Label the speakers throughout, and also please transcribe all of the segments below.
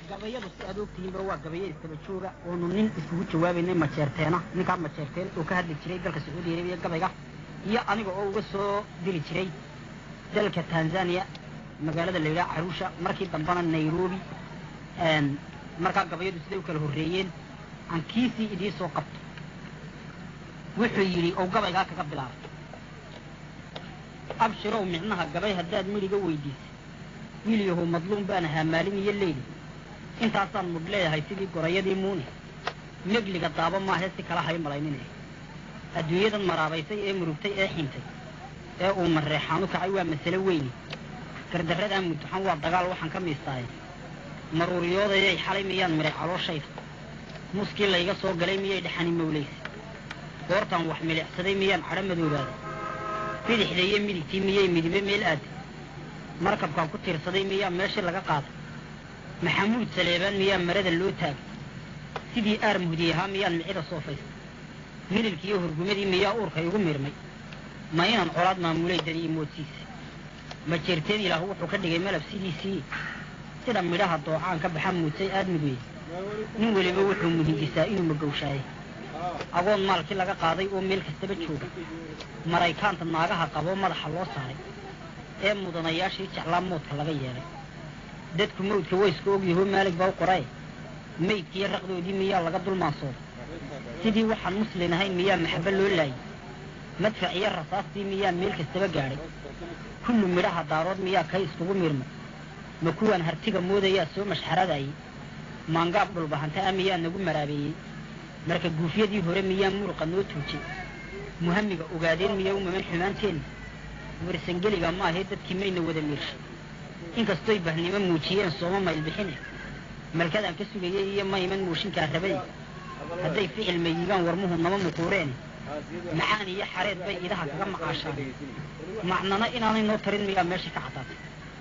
Speaker 1: gabayadu si aad ogtihiinba waa gabayo istaba jooga oonu nin iskugu jawaabaynay majeerteena ninkaa majeerteen oo ka hadli jiray dalka sacuudi arabiya gabayga iyo aniga oo uga soo diri jiray dalka tanzania magaalada la yidhaha caruusha markii dambana nairobi markaa gabayadu siday u kala horreeyeen aan kiisii idii soo qabto wuxuu yidhi ou gabaygaa kaga bilaabay abshirow micnaha gabay haddaad midhiga weydiisay wiil yahow madluum baan ahaa maalin iyo leyli intaasaan mudh leeyahay sidii gorayadii muune megliga daabo maahee si kala hay malaynine adduunyadan maraabaysay ee murugtay ee xintay ee uu mareexaan u kacay waa masale weyni gardarradaa mudduxan waa dagaal waxaan ka miistaaye maruuriyoodayay xalay miyaan midhay calooshayda muskii layga soo galay miyay dhaxani mawlaysa goortaan wax milicsaday miyaan cadho madoobaaday bidixda iyo midigtii miyay midibe meel aaday markabkaan ku tiirsaday miyaa meeshii laga qaaday maxamuud saleebaan miyaa marada loo taagay sidii aar muhdi ahaa miyaan micida soofaystay mililkiiyo hurgumadii miyaa uurka igu mirmay ma inaan colaad maamulay dadi imoodsiisa ma jeerteen ilaah wuxuu ka dhigay malab sidiisii sida midhaha doocaan ka baxa muudsay aadmiguye nin weliba wuxuu muhindisaa inuu magowshaaye agoon maalkii laga qaaday oo meel kastaba jooga maraykaanta naagaha qaboo madaxa loo saaray ee mudanayaashii jeclaa moodka laga yeelay dadku mawdka wayska ogyahoo maalig baa u qorae maydkiiyo raqdoodii miyaa laga dulmaansooday sidii waxaan muslin ahayn miyaa maxabo loo laayay madfac iyo rasaastii miyaa meel kastaba gaadhay kullu midhaha daarood miyaa kay iskugu miirmay ma kuwaan hartiga moodayaa soo mashxaradayay maangaab dhulbahanta ah miyaa nagu maraabeeyey marka guufyadii hore miyaa muruqa noo tuujay muhamiga ogaadeen miyaa u maman xumaanteenna warsangeliga ma ahee dadkii mayna wada miirshay inkastoy bahnimo muujiyeen sooma maylbixine malkadaan ka sugayey iyo ma iman muushinkaa rabay hadday ficil mayigaan warmuhu nama muquureene macaan iyo xareed bay idaha kaga macaashaan macnana inaanay noo tarin miyaa meesha ka caddaatay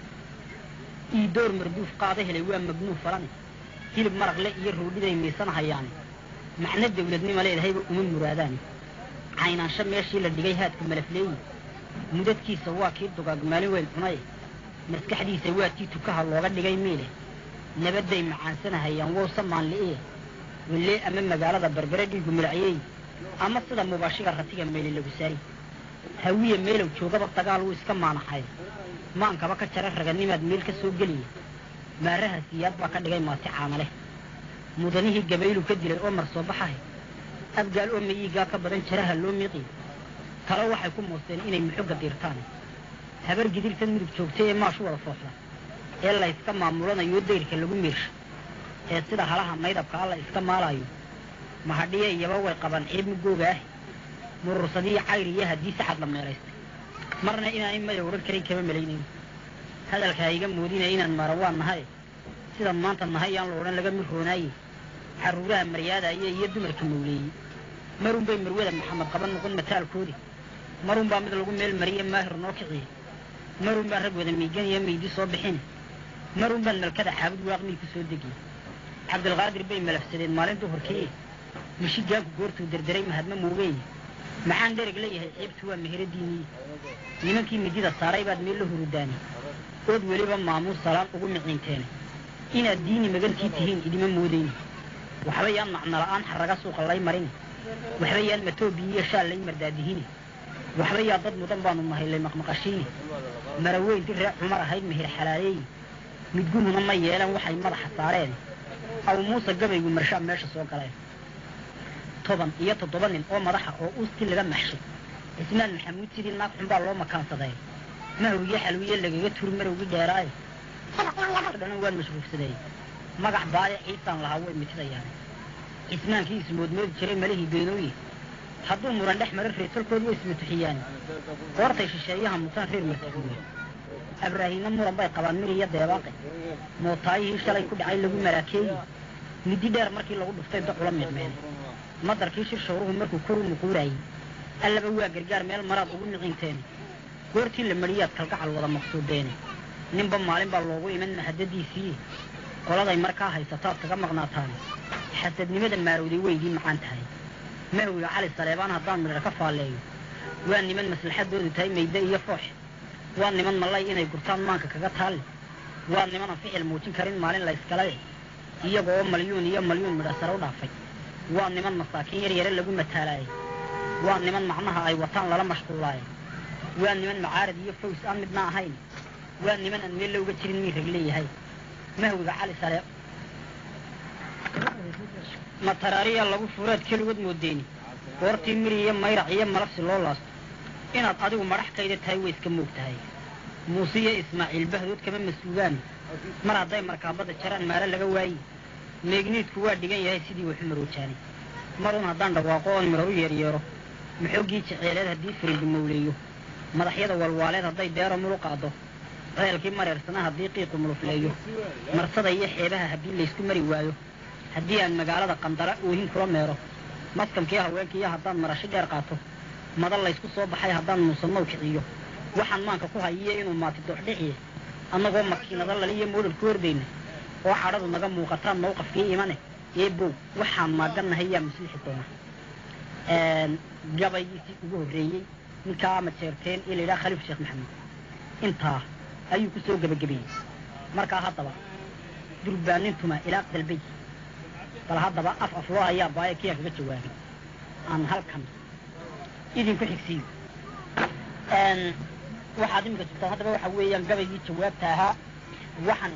Speaker 1: ii door marduuf qaada helay waa magnuuf falane hilib maraqle iyo roodhiday miisanahayaane macno dawladnima leedahayba uma muraadaane caynaansho meeshii la dhigay haadka malafleeyi mudadkiisa waa kii dugaag maalin weyn cunaye maskaxdiisa waa tii tukaha looga dhigay miile nabadday macaansanahayaan wowsa maanli'ie wallee ama magaalada berbere dhiigu milacyeey ama sida mubaashiga ratiga meeli lagu saari hawiye meelow joogaba dagaal wuu iska maanaxay maankaba ka jara raganimaad meel ka soo geliya maaraha siyaad baa ka dhigay maati caana leh mudanihii gabaylu ka dilay oo mar soo baxahay abgaal oo mayiigaa ka badan jaraha loo miiqiy talo waxay ku moosteen inay muxogga diirtaan habar gidirtan mudug joogtay ee maashu wada fooxda ee layska maamulanayo dayrka lagu miirsha ee sida halaha maydabka alla iska maalaayo mahadhiye iyaba way qabaan ciib mugooga ah murursadii cayr iyo haddii sacad la meelaystay marna inaanay maya odhan karin kama malaynayn hadalkaa iga moodinaya inaan maarawaan nahay sidan maanta nahay yaan la odhan laga mid roonaaye xaruuraha maryaadaaya iyo dumarka mawleeyey marun bay marwada maxamed qaban noqon mataalkoodi marun baa mid lagu meel mariye maahir noo kiciye marun baan rag wada miigan iyo meydi soo bixin marun baan malkada xaabud waaqmii ku soo degiye cabdilqaadir bay malafsadeen maalin duhurkii mishigaanku goortuu derderay mahadma moogeeye maxaan dhereg leeyahay ciibtu waa meheradiinii nimankii midida saaray baad meel la hurudaani ood weliba maamuus salaan ugu miciinteene inaad diini magantii tihiin idima moodayni waxba yaan macnola'aan xarraga suuqa lay marini waxba yaan matoobiyi iyo shaal lay mardaadihine waxba yaa dad mudan baanu mahaylay maqmaqashiine maraweyntii reer cumar ahayd mehir xalaaleeyi midguhuna ma yeelan waxay madaxa saareen aw muuse gabaygu marshaa meesha soo galeen toban iyo toddoba nin oo madaxa oo uustii laga maxshay cismaan maxamuud sidii naag xunbaa loo makaansaday mahowgiyo xalwiye lagaga turi marowgii dheeraaye dhanan waan mashruufsaday magac baaya ciisaan lahaa way mitidayaan cismaankii ismoodmoodi jiray malihii beenooye hadduu muran dhex marin reertalkood way ismatuxiyaan goortay shisheeyaha mutaan reer martaguure abraahiinna muran bay qabaan mir iyo deebaaqe mootaayihii shalay ku dhacay lagu maraakeeyi middi dheer markii lagu dhuftay docula miicmeen madarkii shir shawruhu markuu kor u muquuraayey allaba waa gargaar meel maraad ugu miciinteen goortii la mariyaad kalgacal wada maqsuudeene ninba maalin baa loogu iman mahadadiisii qoladay markaa haysataad kaga maqnaataan xasadnimada maarowday weydii macaan tahay mahowga cali saleebaan haddaan midhar ka faalleeyo waa niman maslaxadoodu tahay mayde iyo foox waa niman mallay inay gurtaan maanka kaga taalle waa nimanan ficil muujin karin maalin la yskale iyagoo malyuun iyo malyuun midha sare u dhaafay waa niman masaakiin yar yare lagu mataalaayay waa niman macnaha ay wataan lala mashquulaayay waa niman macaarad iyo faws aan midna ahayn waa niman aan meel looga jirin mii rag leeyahay mahwiga cali sale mataraariya lagu furaad keligood moodeeni goortii miri iyo mayrac iyo malabsi loo laasto inaad adigu madhaxkayda tahay way iska moog tahay muuse iyo ismaaciil bahdood kama mas-uulaan mar hadday markaabadda jaraan maalo laga waayi meegniidku waa dhigan yahay sidii waxu maroojaanay marun haddaan dhawaaqo oon midhar u yeeryeero maxoogii jeceeleed haddii firindu mawleeyo madaxyada walwaaleed hadday deero mulu qaado ceelkii mareersanaa haddii qiiqu mulufleeyo marsada iyo xeebaha haddii laysku mari waayo haddii aan magaalada qandara oohin kula meero maskamkiiyo haweenkiiyo haddaan marasho dheer qaato madal laysku soo baxay haddaan muusanow kiciyo waxaan maanka ku hayiyo inuu maati dooxdhiciye annagoo makiinada laliyo moodhal ku hordayna oo cadhadu naga muuqataan mawqafkii imane ee bow waxaan maagannahay yaa maslixi doona gabaygiisii ugu horreeyey ninkaa majeerteen ee layidhaha khaliif sheekh maxamed intaa ayuu ku soo gebagabeeyey markaa haddaba durbaanintuma ilaa dalbay bal haddaba af afloo ayaa baaya kiyaa kaga jawaabay aan halkan idinku xigsiiyo waxaad iminka jirtaan haddaba waxa weeyaan gabaygii jawaabta ahaa waxaan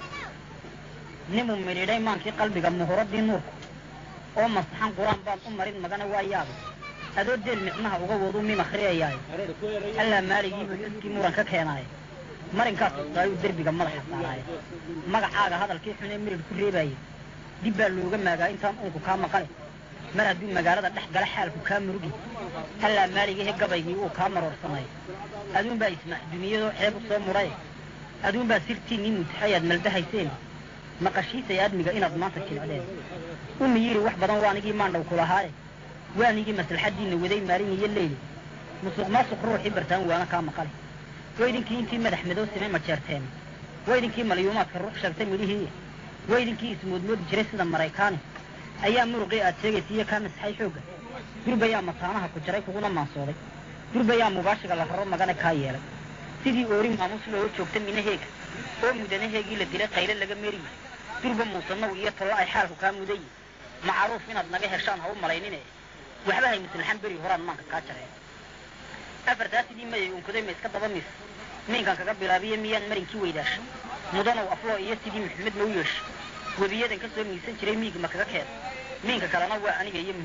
Speaker 1: nimuu midhiidhay maankii qalbiga muhuradii nuurku oo masaxan qur-aan baan u marin magana waa yaabay adoo deel micnaha uga wadu mim akhriyayaaye allaa maaligii muxuskii muran ka keenaaye marinkaas ustaayuu derbiga madaxa saaraaye magacaaga hadalkii xunee mirid ku reebaaye dib baa looga maagaa intaan uunku kaa maqale mar hadduu magaalada dhex gala xaalku kaa murugi allaa maaligiihe gabaygii uu kaa maroorsanay aduunbaa ismaax duniyadoo ceeb u soo mudhaye aduunbaa sirtiinnii mutaxayaad maldahayseen maqashiisay aadmiga inaad maanta jilcdeen umi yiri wax badan waanigii maandhaw kulahaaye waanigii maslaxaddiinna waday maalin iyo leyli musuq maasuq ruuxii bartaan waana kaa maqale waydinkii intii madax madow simay majeerteen waydinkii malyuumaadka ruux sheegtay midhihii waydinkii ismoodmoodi jiray sida maraykaani ayaa muruqii aad sheegaysiiyo kaa masxay xoogga durbayaa mataanaha ku jaray kuguna maansooday durbayaa mubaashiga la raro magana kaa yeelay sidii oori maamuus looga joogta minaheega oo mudanaheegii la dilay qayle laga meriye durba muusanow iyo tollo ay xaalku kaa mudaye macruuf inaad naga heshaan ha u malaynine waxba hay maslaxan beri horaan maanka kaa jareen afartaa sidii mayay unkuday ma iska daba mis miinkan kaga bilaabiye miyaan marinkii weydaasha mudanow afloo iyo sidii maxamed mau yeesha webiyadan ka soo miisan jiray miig ma kaga keeda miinka kalena waa aniga iyo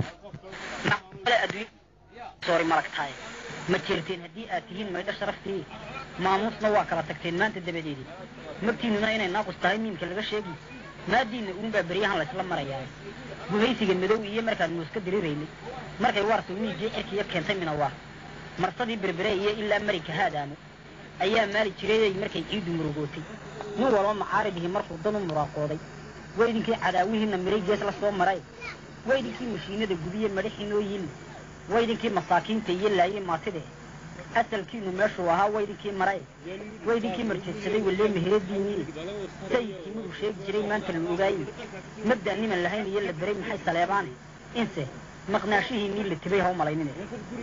Speaker 1: muhidiskayga soori malagtaaye ma jeerteen haddii aad tihiin maydho sharaftii maamuusna waa kala tagteen maanta dabadeedii magtiinnuna inay naaqus tahay miimka laga sheegi maadiinna uunbaa beryahan laysla marayaaye guhaysiga madow iyo markaan muuska diriraynay markay waartu miiggii cirkiiyo keentay minawaar marsadii berbere iyo ilaa marinka haadaamo ayaa maali jirayay markay ciiddu murugootay nin walba macaaribihii markuu dan u muraaqooday waydinkii cadaawihiinna miray gees la soo maray waydinkii mashiinada gubiye madhaxii noo yilli waydinkii masaakiinta iyo laayey maatide asalkiinu meeshuu ahaa waydinkii maray waydinkii marjeedsaday wallee meheradiinii sayidkii miduu sheegi jiray maanta la ogaaye mabda niman lahayn iyo la beray maxay saleebaane inse maqnaashihiinii la tibay haw malaynine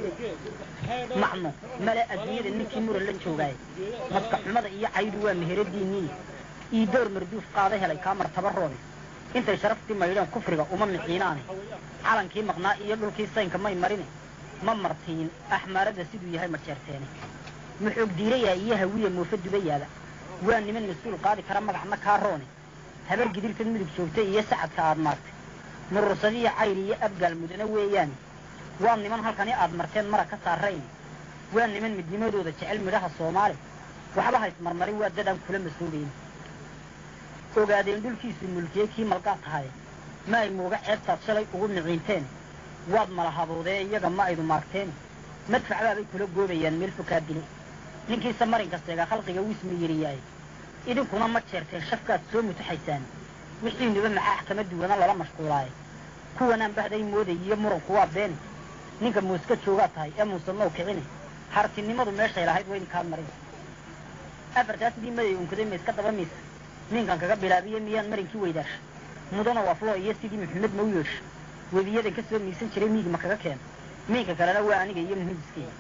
Speaker 1: macno male adduunyada ninkii muran la joogaaye maska xumada iyo caydu waa meheradiinii ii door marduuf qaada helay kaa martaba roone intay sharaftii maydheen kufriga uma miciinaane calankii maqnaa iyo dhulkii saynka may marine ma martiin axmaaradda siduu yahay ma jeerteene muxoog diirayaa iyo hawiya moofa dubayaaba waa niman mas-uul qaadi kara magacna kaa roone habar gidirtad mudug joogtay iyo sacadka aad maartay murursadiyo cayr iyo abgaal mudane weeyaane waa niman halkani aad marteen mara ka saarayn waa niman midnimadooda jecel midhaha soomaali waxba hays marmarin waa dadaan kula masoobayn ogaadeen dhulkiisu mulkiyey kii malqaa tahay ma ay muuga ceebtaad shalay ugu miciinteen waad mala haboodee iyaga ma aydu maarteen madfacbaabay kula goobayaan meel fokaa dile ninkiisa marinka seegaa khalqiga wismi yiriyaay idinkuna ma jeerteen shafkaad soo mutaxaysaan wixiinuba maxaax kama duwana lala mashquulaaye kuwanaan bahday mooday iyo muranku waa beene ninka muuska joogaa tahay ee muusanow kicine hartinimadu meeshay lahayd waa idinkaad marin afartaa sidii maday unkaday ma iska daba miisa ninkan kaga bilaabiye miyaan marinkii weydaasha mudana wafloo iyo sidii maxamed mau yeesha webiyadan ka soo miisan jiray miig ma kaga keena miinka kalena waa aniga iyo muhidiskeyga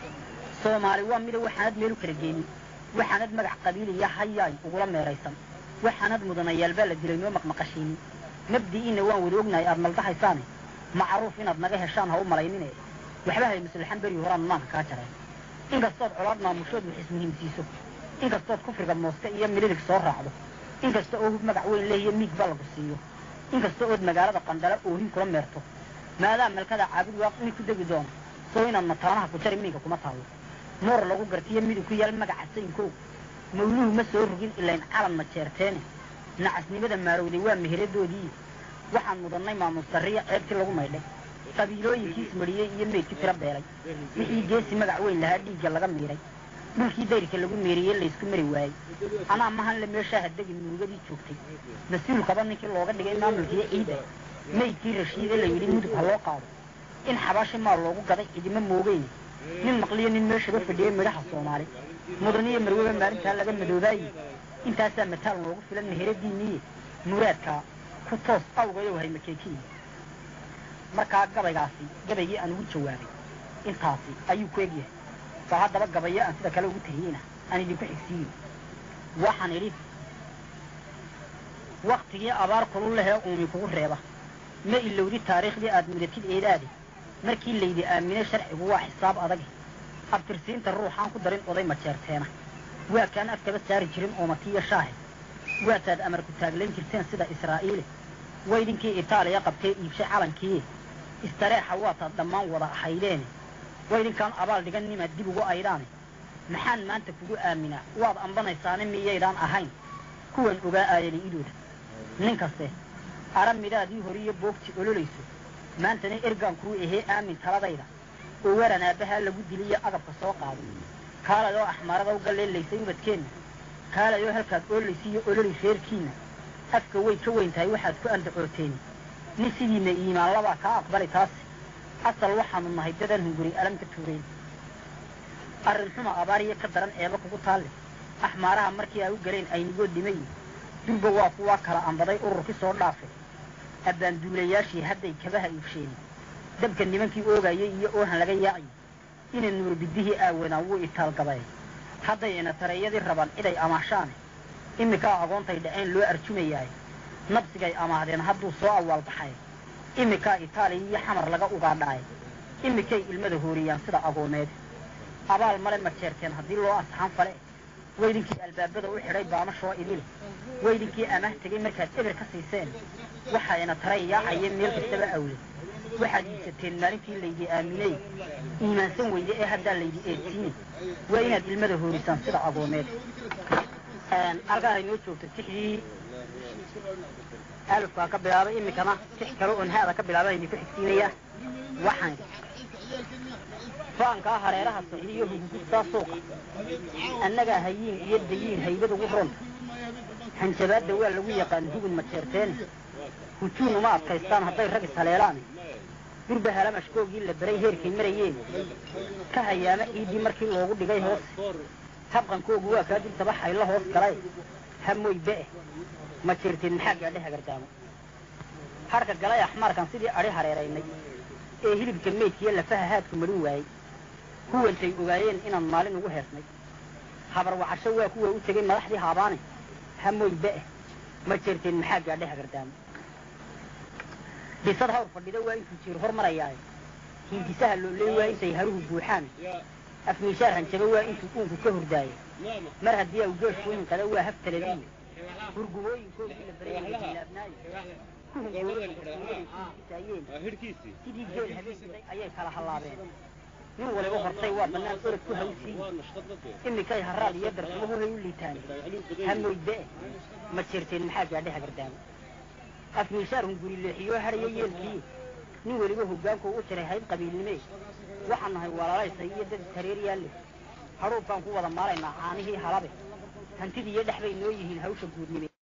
Speaker 1: soomaali waa mida waxaanad meel u kala geynin waxaanad magac qabiiliya hayaay ugula meeraysan waxaanad mudanayaal baa la dilay noo maqmaqashiinin mabdi'iinna waan wada ognahay aad maldahaysaane macruuf inaad naga heshaan ha u malaynine waxba hay maslaxan beri horaan maanka kaa jareen inkastood colaad maamushood wax ismuhiimsiiso inkastood kufriga mooste iyo mililig soo raacdo inkasta oo hub magac weyn lehiyo miig ba lagu siiyo inkasta ood magaalada qandala oohin kula meerto maadaa malkada caabud waaq mid ku degi doono soo inaad mataanaha ku jari miinka kuma taallo moor lagu gartiyo midug ku yaal magaca saynkoow mawluhu ma soo rogin ilayn calan ma jeerteene nacasnimada maarowday waa meheradoodii waxaan mudannay maamuus sarriya ceebtii lagu maydhay qabiilooyinkiis mariyey iyo meydkii tiro beelay wixii geesi magac weyn lahaa dhiigga laga miidhay dhulkii dayrka lagu meeriyey laysku mari waayey anaa mahanle meeshaa hadegi murugadii joogtay mas-uulkaba ninkii looga dhigay maamulkiiyo ciidda maydkii rashiide la yidhi mudug ha loo qaado in xabaashi maal loogu gaday cidima moogeyne nin maqliyo nin meeshaba fadhiyey midhaha soomaali mudaniyo marweba maalintaa laga madoobaaye intaasaa mataal noogu filan meheradiiniye muraadkaa ku toos awgayow hay makeekiyi markaa gabaygaasi gabaygii aan ugu jawaabay intaasi ayuu ku egyahay bal haddaba gabayo aan sida kale ugu tahiyeyna aan idinku xigsiiyo waxaan idhi waktigii abaar kulul lehee uumi kugu reeba ma ilowdi taariikhdii aad mudatid eedaade markii laydi aaminay sharcigu waa xisaab adag abtirsiinta ruuxaan ku darin oday majeerteena waa kaan afkaba saari jirin oomatiyo shaahe waataad amar ku taaglayn jirteen sida israa'iile waydinkii itaaliya qabtee iibshay calankiiye istareexa waataad dhammaan wada ahaydeene waydinkaan abaal dhigan nimaad dib ugu aydaane maxaan maanta kugu aaminaa waad ambanaysaane miyaydaan ahayn kuwan ogaa aayani idooda nin kaste ara midhaadii horiyo boogti ololayso maantana ergaan kuu ahee aamin taladayda oo waran aabbahaa lagu diliyo agabka soo qaado kaalayoo axmaarada u galleelaysay ubadkeenna kaalayoo halkaad oolaysiiyo ololi reerkiinna afka way ka weyn tahay waxaad ku andacooteeni nin sidiina iimaan labaa kaa aqbali taasi asal waxaanu nahay dadan hunguri alam ka tuurayn arrin xuma abaariyo ka daran eeba kugu taalle axmaaraha markii ay u galeen aynigoo dhimay durba waa kuwaa kala ambaday ururkii soo dhaafay abbaanduulayaashii hadday kabaha iibsheeni dabka nimankii oogayay iyo oohan laga yaacay ina nuurbidihii aawanaa wuu itaalgabay hadday ina tareeyadii rabaan ciday amaashaane iminkaa agoontay dhaceen loo arjumayaay nabsigay amaahdeen hadduu soo awaalbaxay iminkaa itaaliya iyo xamar laga ugaadhaay iminkay ilmada hooriyaan sida agoomeed abaal male ma jeerteen haddii loo asaxan fale weydinkii albaabada u xidhay baamashoo idile weydinkii amaah tegey markaad eber ka siiseen waxayna taray yaacayeen meel kastaba awle waxaad iibsateen maalintii laydi aaminey iimaansan weyde ee haddaa laydi eedsiine waa inaad ilmada hoorisaan sida agoomeed halkaa ay noo joogto tixdii alufkaa ka bilaabay iminkana tix kale oon haada ka bilaaba idinku xigsiinaya waxaan faankaa hareeraha saxiiyo hugugustaa suuqa annagaa hayiin iyo dayiin haybad ugu ronta hanjabaadda waa lagu yaqaan hugun majeerteene hujuun uma adkaystaan hadday rag ishaleelaan durba halamashkoogii la beray heerkay marayeen ka hayaama ciiddii markii loogu dhigay hoose habqankoogu waa kaa dultaba xaylo hoos galay hamoy be'e ma jirtin maxaa gaadhe hagardaamo harka galay axmaarkan sidii adhi hareeraynay ee hilibka meydkiiyo lafaha haadku marin waayey huwantay ogaayeen inaan maalin ugu heesnay habar wacasho waa kuwa u tegay madaxdii haabaane hamoy be'e ma jirtin maxaa gaadhe hagardaamo dhisad hawr fadhida waa intuu jiir hor marayaaye hindisaha looley waa intay haruhu buuxaan afmiishaar hanjaba waa intuu uunku ka hurdaaye mar haddii aw geeshku inqada waa haftaladiiyo hurgumooyinkoodii la baraylaabnaaye sidii geel habeenkiday ayay kala hallaabeen nin waliba hortay waa bannaan orod ku hawsiin iminkay haraad iyo darsumahohay u liitaan hamoy be'e ma jirteen maxaa gaadhe hagardaamo afmiishaar hunguri leexiyoo hadhaya yeelkii nin weliba hoggaanku u jiray hayb qabiilnimee waxaan nahay walaalaysay iyo dad tareer yaalle hadhuubkaan ku wada maalaynaa caanihii halabe hantidii iyo dhex bay noo yihiin hawsha guudnime